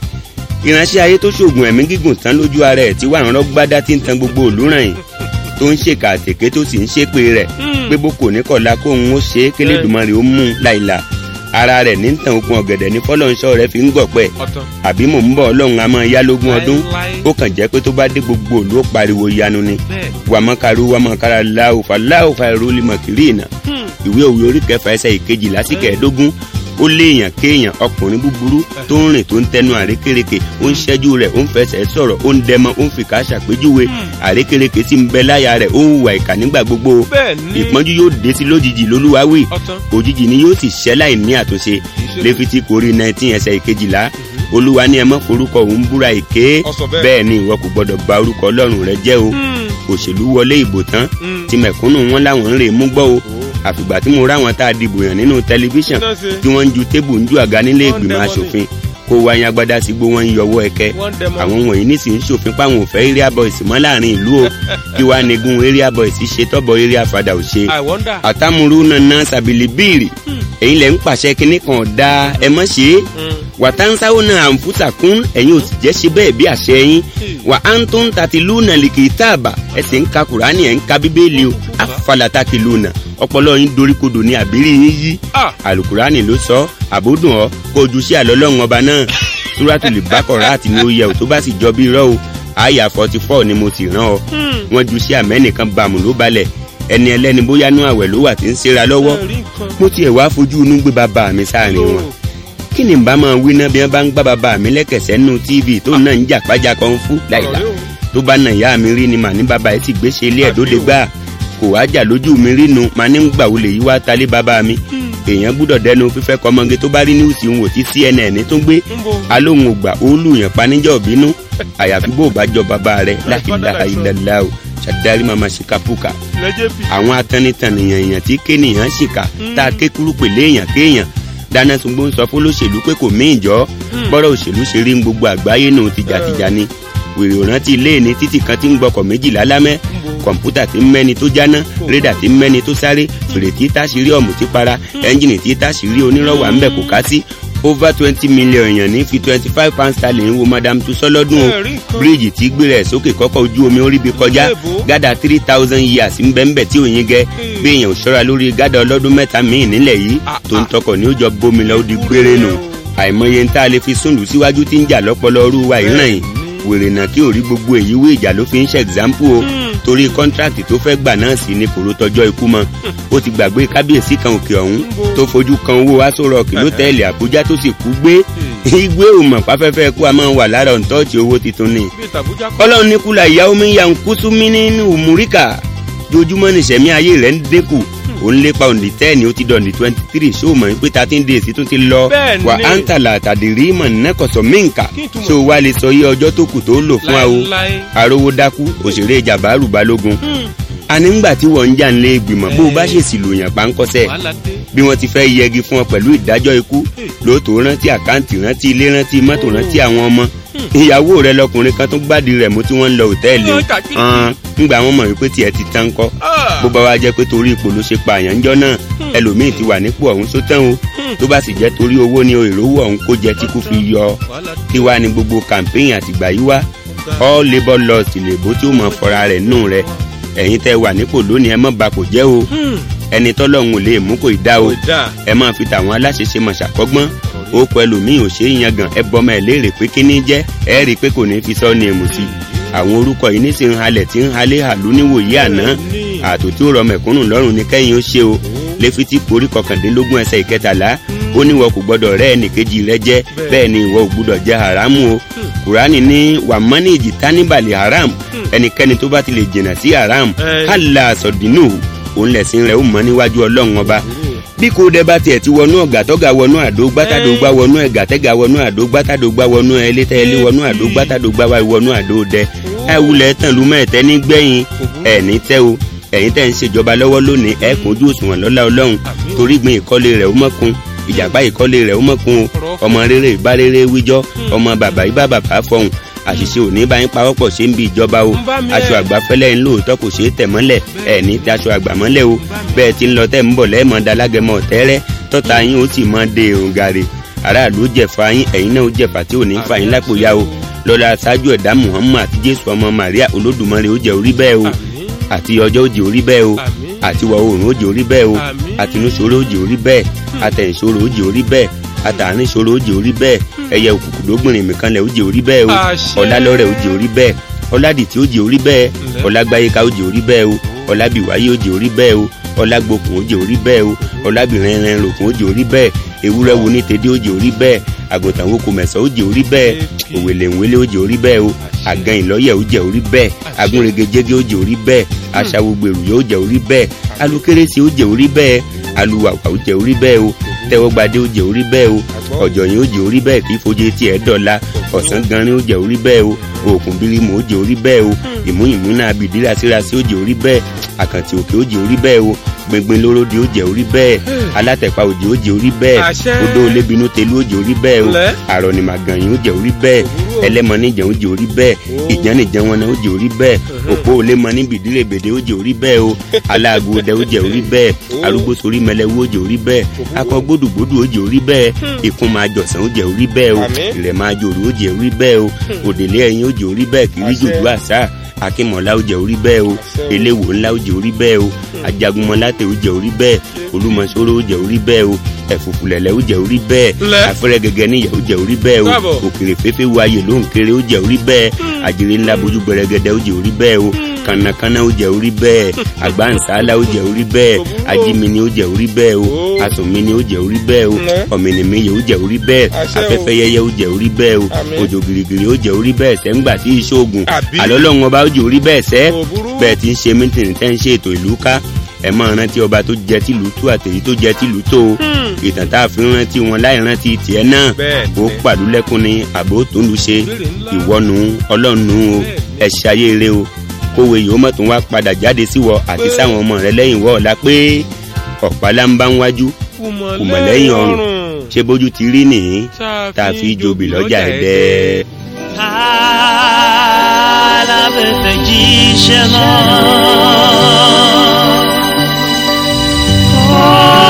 ìránṣẹ́ ayé tó ṣoògùn ẹ̀mí gígùn tán lójú ara ẹ̀ tí wà ń rọ́gbádá tí ń tan gbogbo òlúràn yìí tó ń ṣèkà àtèké tó sì ń ṣépè rẹ̀ pé bó kò ní kọ̀la kó òun ó ṣe é kélédùmarè ó mú un láìla ara rẹ̀ ní tàn okun ọ̀gẹ̀dẹ̀ ní fọlọ́nṣọ́ rẹ̀ fi ń gọ̀pẹ́ ọ̀tọ̀. àbí mò ń bọ̀ ọlọ́run a máa yá lógún ọdún Láíláí. ó kàn jẹ́ pé tó bá dé gbogbo òlú ó pariwo yanu ni bẹ́ẹ̀. wàmọ́karu wàmọ́kara láòfà láòfà ìrólì mọ̀kìrì ìnà ìwé òwe orí kẹfà ẹsẹ̀ ìkejìlá sí kẹẹ̀ẹ́dógún ó léèyàn kéèyàn ọkùnrin búburú tó ń rìn tó ń tẹnu àrékérekè ó ń ṣẹ́jú rẹ̀ ó ń fẹsẹ̀ sọ̀rọ̀ ó ń dẹmọ ó ń fìkà ṣàpèjúwe àrékérekè tí ń bẹ láyà rẹ̀ ó ń hùwà ìkà nígbà gbogbo bẹ́ẹ̀ ni. ìpọ́njú yóò dé sí lójijì lolúwawí ọ̀tọ̀. òjijì ni yóò sì ṣẹ́ láì ní àtúnṣe ṣe lẹ́fìtì kórìí nineteen ẹsẹ̀ ìkejìlá olúwa ní ẹ má forúkọ òun búra èké Ó sọ bẹ́ẹ̀. bẹ́ẹ̀ ni ìwọ kò gbọdọ̀ bà orúkọ ọlọ́run rẹ jẹ́ o òṣèlú wọlé ìbò tán Mm. tí mẹ̀kúnnù wọn láwọn ń rè é mú gbọ́ o àfìgbà tí mo ráwọn tá a dìbò yàn nínú tẹlifíṣàn Náà ṣe. tí wọ́n ń ju tébù ń ju àga nílé Wọ́n ìgbìmọ̀ dẹmọ ni. asòfin kó wáyé agbádá sí gbó wọn ń yọwọ́ ẹ̀kẹ́ Wọ́n dẹmọ. àwọn wọ̀nyí nísìnyí ṣòfin páwọn ò fẹ́ area boys mọ́ láàrin ìlú o kí wàá negun area boys ṣe tọ́bọ̀ area fada ò ṣe I wonder. àtàmúrú nana sàbìlì bíìrì èyí lẹ̀ ń pàṣẹ kínní kan ọ̀dà ẹ mọ̀ ṣe é wàtáńsáwó náà àǹfùsà kún ẹ̀yin ò sì jẹ́ ṣe bẹ́ẹ̀ bí àṣẹ yín wà á ń tó ń tàtí lúnà lìkì táàbà ẹ sì ń ka kùránì ẹ̀ ń ka bíbélì o àfàlàtàkì lúnà ọpọlọ yín doríkodò ní àbírí yín yí Ah. alukurani ló sọ àbódùn ọ kó ojú sí àlọ́lọ́run ọba náà túrátùlì bákọ̀rá àti ní oyè ò tó bá sì jọ bí irọ́ o àyà forty four ni mo sì rán ọ wọ́n ju sí àmẹ́nìkan bàmù ló balẹ̀ ẹni ẹlẹ́ni bóyá nú àwẹ̀ ló wà tí ń ṣera lọ́wọ́ Ẹ rí nǹkan. mo tiẹ̀ wá fojú inú gbé bàbá mi sáàrin wọn kí ni bá máa wí náà bí wọ́n bá ń gbá bàbá mi lẹ́kẹ̀sẹ̀ nínú tv tó náà ń jà pájà kan fún láìla Ọ̀rẹ́ o. tó bá nà ìyá mi rí ni màá ní bàbá ẹ̀ ti gbéṣe ilé ẹ̀ dóde gbà kò wá jà lójú mi rí nu màá ní gbà wọlé yìí wá talé bàbá mi èèyàn gbúdọ̀ dẹnu fífẹ́ kọmọge tó bá rí níwùsì ń wò tí cnn tó gbé Ńbo. alóhùn ògbà òòlù yẹn paníjọ́ bínú àyàfi bó o bá jọ bàbá rẹ láhìláhà ilẹ̀lá o ṣàdárí màmá ṣìkàpùkà lẹ́jẹ̀ bí. àwọn atẹnitẹnìyàn èèyàn tí kéèyàn ṣìkà tá a ké kúrú pèlè èèyàn kéèyàn dáná sungbó ń sọ fún lóṣèlú pé kò mí ìjọ bọ́rọ̀ òṣèlú ṣe rí ń gbogbo àgbáyé nù tìjàtìjà ni wèrè òrántí ilé ní títì kan tí ń gbọkọ̀ méjìlá lámẹ́ kọ̀ǹpútà tí ń mẹ́ni tó jáná rédà tí ń mẹ́ni tó sáré fèrè tí táṣìírí ọ̀mù tí para ẹ́ńjìnì tí táṣìírí onírọ̀wà ń bẹ̀ kò ká sí over twenty million èèyàn ní fi twenty five pound sterling wo madam tussọ lọ́dún o Ẹ rí nǹkan. bíríìjì tí gbé rẹ̀ sókè kọ́kọ́ ojú omi orí bi kọjá Èbó. gádà three thousand years ń bẹ́ẹ̀ tí òyìn gẹ bí èèyàn ò ṣọ́ra lórí gádà ọlọ́dún mẹ́ta míì nílẹ̀ yìí Ah, tó ń ah. tọkọ̀ ní ó jọ bómi lọ ó di gbére nù àìmọye ń tá a lè fi súnlù síwájú tí ń jà lọ́pọ̀lọ́ ọrú wa ìràn yìí wèrè náà kí ò rí gbogbo èyí wé ìjà ló fi ń ṣe ẹ̀xámpù o torí kọ́ńtrákì tó fẹ́ gbà náà sí ni kòró tọjọ́ ikú mọ́ ó ti gbàgbé kábíyèsí kan òkè ọ̀hún tó fojú kan owó aṣọ rọ̀kì lótẹ́ẹ̀lì àbújá tó sì kú gbé igbé òmọ̀ pàfẹ́fẹ́ kú a máa wà lára òǹtọ́ọ̀tì owó titun ni bí tàbújá kọ́. ọlọ́run ní kúlà ìyá omi ya ń kú sún mí nínú òmùríkà jojúmọ́ ní sẹ̀mí ayé rẹ̀ ń dínkù òun lépa òǹdí tẹ́ẹ̀nì ó ti dọ̀ǹdí twenty three ṣó mọ̀ pé thirteen days tún ti lọ Bẹ́ẹ̀ni. wà á ń tàlà àtàdérí mọ̀ nẹ́kọ̀sọ̀ míǹkà Kí ìtumọ̀? ṣó wá lè sọ iye ọjọ́ tó kù tó lò fún wa o Láíláí. arówó dákú òṣèré jàbáàrù balógun àní ńgbà tí wọ́n ń jà ń lé ìgbìmọ̀ bó o bá ṣèṣì lòyàn páńkọ́sẹ̀ wàhálà dé. bí wọ́n ti fẹ́ yẹgi fún ọ pẹ̀lú ìdájọ́ ikú lóòótọ́ rántí àkáǹtì rántí ilé rántí mọ́tò rántí àwọn ọmọ ìyàwó rẹ lọkùnrin kan tó gbádìí rẹ̀ mú tí wọ́n ń lọ òtẹ́ẹ̀lì Yóò tàbí. hàn ńgbà wọn mọ̀ wípé tiẹ̀ ti tán kọ́ Ah. bó bá wá jẹ́ pé torí ipò ló ṣe pààyàn ńjọ́ náà ẹlòmíì ti wà nípò ọ̀hún sótán o tó bá sì jẹ́ torí owó ni ìrówó ọ̀hún kó jẹ tí kò fi yọ wàhálà dé. kí wá ní gbogbo campaign àtìgbà yìí wá all labour laws lèbó tí ó mọ̀ fọ́ra rẹ̀ nù rẹ̀ ẹ̀yin tẹ́ wà nípò lónìí ẹ má ba kò jẹ́ o ẹni tọ́lọ́hún ò lè mú kò ì dá o Kò dáa. ẹ máa fi tàwọn aláṣẹṣe mọ̀ ṣàkọ́gbọ́n ó pẹ̀lú mi ò ṣe é yangàn ẹ bọ́mọ ẹ léèrè pé kíní jẹ́ ẹ rí i pé kò ní fi sọ ní èmù sí i àwọn orúkọ yìí ní sì ń halẹ̀ tí ń halẹ̀ hàlú níwòyí àná àtò tí ó rọ mẹ̀kúnnù lọ́rùn ní kẹ́yìn ó ṣe o lẹ́fítì orí kọkàndínlógún ẹsẹ̀ ìkẹtàlá ó ní ìwọ kò gbọdọ̀ rẹ́ ẹnìkejì rẹ jẹ́ bẹ́ẹ̀ ni ìwọ ò gbọdọ̀ jẹ haramu o kùránì ní wàmánì ìjìtánibàlì haram ẹnikẹ́ni tó bá ti lè jìnnà sí haram Ẹ. hàlà sọ̀dínù òun lẹ̀sìn rẹ̀ ó mọ níwájú ọlọ́run ọba bí kò dẹ bá tiẹ̀ ti wọnú ọ̀gá tọ́gà wọnú àdó gbátàdógbá wọnú ẹ̀gà tẹ́gà wọnú àdó gbátàdógbá wọnú ẹlẹ́tẹ́ ẹlẹ́ wọnú àdó gbátàdógbá wa wọnú àdó dẹ ẹ wulẹ̀ tán lu mẹ́ẹ̀tẹ́ ní gbẹ̀yìn ẹ̀ ní tẹ́ o ẹ̀yin tẹ́ ń ṣèjọba lọ́wọ́ lónìí ẹ̀ kún ojú òṣùwọ̀n lọ́lá ọlọ́run torí gbin ìkọ́lé rẹ̀ ó mọ́kun ìjàpá ìkọ́lé rẹ̀ ó mọ̀kun o ọmọ rere ìbá rere wíjọ́ ọmọ bàbá ìbá bàbá fọhùn àṣìṣe òní bá yín pawọ́pọ̀ ṣe ń bi ìjọba o Ń bá mi aṣọ ẹ̀. àgbà fẹ́lẹ́ ń lóòótọ́ kò ṣeé tẹ̀ mọ́lẹ̀ ẹ̀ ní ti aṣọ àgbà mọ́lẹ̀ o bẹ́ẹ̀ ti ń lọ tẹ́ ń bọ̀ lẹ́ẹ̀mọ́ dalágẹmọ tẹ́rẹ́ tọ́ta yín ó sì mọ́ de òǹgàrè aráàlú jẹ̀fà yín ẹ̀yin náà ó jẹ̀fà tí ò ní fà yín lápò ya o lọ́la aṣáájú ẹ̀dá muhammad àti jésù ọmọ maria olódùmarè ó jẹ́ orí bẹ́ẹ̀ o Àmín. àti ọjọ́ ó jẹ́ orí bẹ́ẹ̀ o Àmín. àti wọ̀ oòrùn ó jẹ́ orí bẹ́ẹ̀ o Àmín. àtinúṣòro ó jẹ́ orí bẹ́ẹ̀ àtẹ̀yìnṣòro ó jẹ́ orí bẹ́ẹ̀ àtàrínṣòro ó jẹ́ orí bẹ́ẹ̀ ẹyẹ òkùnkùn lógbìnrin mìkan lẹ̀ ó jẹ́ orí bẹ́ẹ̀ o Àṣẹ. ọlálọ́rẹ̀ ó jẹ́ orí bẹ́ẹ̀ ọládìtì ó jẹ́ orí bẹ́ẹ̀ Ǹlẹ́. ọlágbáyéká ó jẹ́ orí bẹ́ẹ̀ o ọlábìwáyé ó jẹ́ orí bẹ́ẹ̀ o ọlágbókun ó jẹ́ orí bẹ́ẹ̀ o ọlábìrin ẹran rògùn ó jẹ́ orí bẹ́ẹ̀ ewúrẹ́ wo ní tèdè ó jẹ́ orí bẹ́ẹ̀ àgùntàn wo kò mẹ̀sán ó jẹ́ orí bẹ́ẹ̀ Èkì. òwèlè ńwélé ó jẹ́ orí bẹ́ẹ̀ o àgàn ìlọ́yẹ̀ ó jẹ́ orí bẹ́ẹ̀ agúnregejége ó jẹ́ orí bẹ́ẹ̀ aṣàwògbèrú yóò jẹ́ orí bẹ́ẹ̀ alukérésì ó jẹ́ orí bẹ́ẹ̀ aluwàwà ó jẹ́ orí bẹ́ẹ̀ o tẹ́wọ́gbadé ó jẹ́ orí bẹ́ẹ̀ o ọ̀jọ̀yìn ó jẹ́ orí bẹ́ẹ̀ kí fojú etí ẹ̀ dọ̀la ọ̀sán ganrin ó jẹ́ orí bẹ́ẹ̀ o òkun bírímù ó jẹ́ orí bẹ́ẹ̀ o ìmú ìmú náà bìdí rásírásí ó jẹ́ orí bẹ́ẹ̀ àkàntì òkè ó jẹ́ orí bẹ́ẹ̀ o gbẹngbẹn lóró di ó jẹ́ orí bẹ́ẹ̀ alátẹ̀pá òjì ó jẹ́ orí bẹ́ẹ̀ Àṣẹ. odó olébinú telu ó jẹ́ orí bẹ́ẹ̀ o Ǹlẹ́. àrọ̀nìmàgànyìn ó jẹ́ orí bẹ́ẹ̀ Òwúrọ̀. ẹlẹ́mọ̀nìjàn ó jẹ́ orí bẹ́ẹ̀ Ó. ìjánìjàn wọn náà ó jẹ́ orí bẹ́ẹ̀ òpó olémọ ní bìdírèbèdè ó jẹ́ orí bẹ́ẹ̀ o aláàgó ọdẹ ó jẹ́ orí bẹ́ẹ̀ Ó. arúgbó sorí mẹlẹ́wó ó jẹ́ orí bẹ́ẹ̀ akọ gbódùgbódù ó jẹ́ orí bẹ́ẹ̀ ìkún máa jọ̀sán ó jẹ́ orí bẹ́ẹ̀ o Àmín. ìrẹ̀ máa jòrò ó jẹ́ orí bẹ́ẹ̀ o òdèlé ẹyin ó jẹ́ orí bẹ́ẹ̀ kiri Àṣẹ. jòjú àṣà akínmọ̀lá ó jẹ́ orí bẹ́ẹ̀ o Àṣẹ. eléwò ńlá ó jẹ́ orí bẹ́ẹ̀ o ajagunmọ̀látẹ̀ ó jẹ́ orí bẹ́ẹ̀ olúmọ̀ṣọ́rọ́ ó jẹ́ orí bẹ́ẹ̀ o ẹ̀fùfùlẹ̀lẹ̀ ó jẹ́ orí bẹ́ẹ̀ Ńlẹ́. afẹ́rẹ́ gẹ́gẹ́ níyà ó jẹ́ orí bẹ́ẹ̀ o Káàbọ̀. òkèrè fẹ́fẹ́ wo ayé ló ń kéré ó jẹ́ orí bẹ́ẹ̀ àjèrè ńlá bojú gbẹrẹgẹdẹ ó jẹ́ orí bẹ́ẹ̀ o kànnàkànnà ó jẹ́ orí bẹ́ẹ̀ àgbáǹsálà ó jẹ́ orí bẹ́ẹ̀ Òwúrọ̀. ajímini ó jẹ́ orí bẹ́ẹ̀ o Ó. asùnmini ó jẹ́ orí bẹ́ẹ̀ o Ńlẹ́. ọ̀mìnìmíyẹ ó jẹ́ orí bẹ́ẹ̀ Àṣẹ o. afẹ́fẹ́ yẹyẹ ó jẹ́ orí bẹ́ẹ̀ o Àmín. òjò gìrìgìrì ó jẹ́ orí bẹ́ẹ̀ sẹ́ńgbà tí ìṣòògùn Àbí? àlọ́lọ́run ọba ó jẹ́ orí bẹ́ẹ̀ sẹ́ Kò burú. bẹ́ẹ̀ ti ń ṣe mítìrì tẹ́ ń ṣe ètò ìlú ká ẹ máa rántí ọba tó jẹ tìlú tó àtẹ̀yí tó jẹ tìlú tó o ìtàn tá a fi rántí wọn láì rántí tiẹ̀ náà Bẹ́ẹ̀ ó ni. pàdú lẹ́kùn ni àbó tó ń lu ṣe Ìbéèrè ńlá. ìwọ́nu ọlọ́nu o ẹ ṣayé eré o kówé yìí ó mọ̀ tó ń wá padà jáde sí wọ àti Pé. sáwọn ọmọ rẹ lẹ́yìn wọ́ ọ̀la pé ọ̀pálá ń bá ń wájú kùmọ̀ lẹ́yìn ọrùn ṣé bójú ti rí nìyí tá a fi jobi lọ́jà ẹ̀dẹ́. alábẹ̀fẹ̀ jíṣẹ́ lọ.